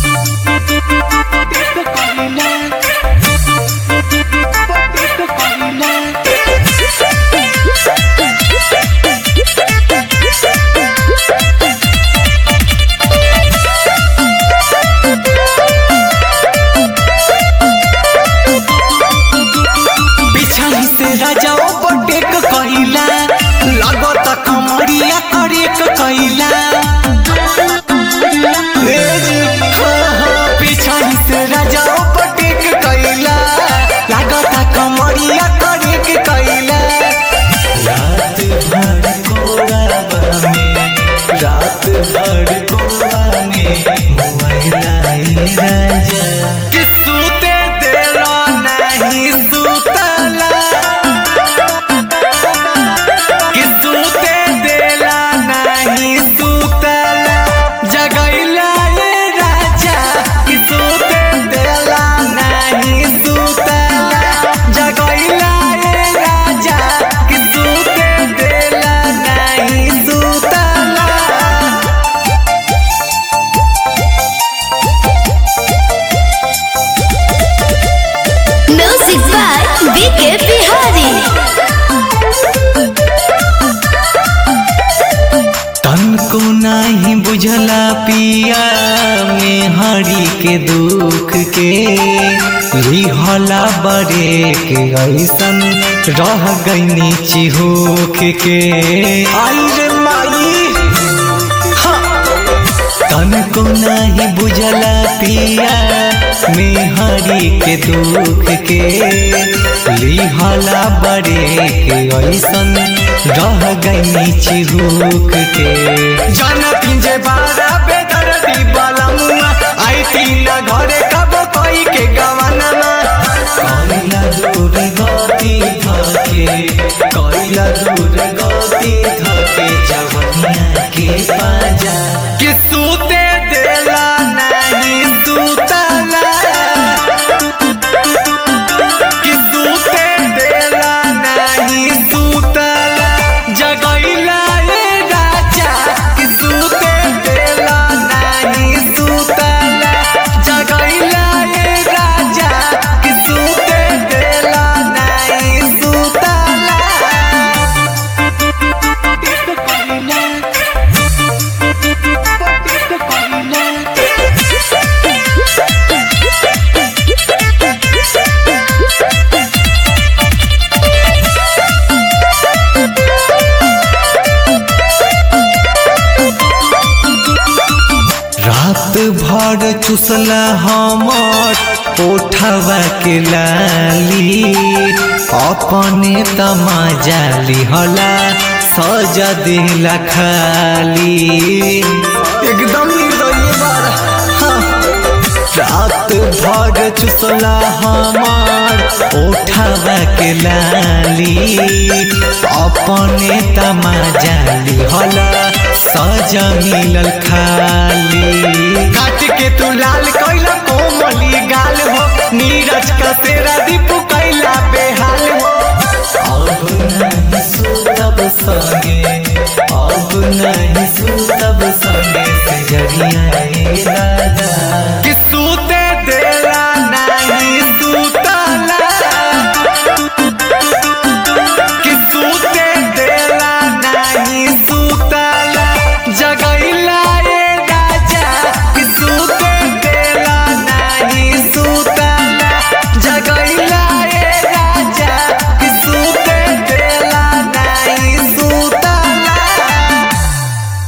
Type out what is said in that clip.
बिछाई से राजाओ बटेक कहिला लागत कमरिया करेक कहिला ए जी, हो, हो, बिछाई से राजाओ बटेक कहिला लागत कमरिया करेक कहिला रात भर कोराबा में रात भर कोराबा में मोबाइल राजा कि सूते देला नहीं सुतला कि सूते देला नहीं सुतला जगैला ये राजा कि सूते देला नहीं सुतला जगैला ये राजा कि सूते देला नहीं सुतला Music by BK Bihari. तन को नहीं बुझला पिया में हरी के दुख के लिहला बड़े के ऐसन रह गईनी चिहोख के आई रे माई तन को नहीं बुझला पिया में हरी के दुख के लिहला बड़े के ऐसन रह गईनी चिहुक के जानती जे बारा बेदर्दी वाला मुआ आई तीन घरे कब कोई के गवाना कइला दूर गति धके कइला दूर गति धके जवनिया के पाजा कि सूते देला नहीं सुतला कि सूते देला नहीं सुतला जगैला ये राजा कि सूते देला नहीं सुतला जगैला ये राजा कि सूते देला नहीं सुतला रात भर चुसला हमर ओठवा के लाली अपने तमाजा लिहला सजा दिला खाली एकदम निर्दयी बार रात भर चुसला हमार ओठवा के लाली अपने तमाजा लिहला सजा मिलल खाली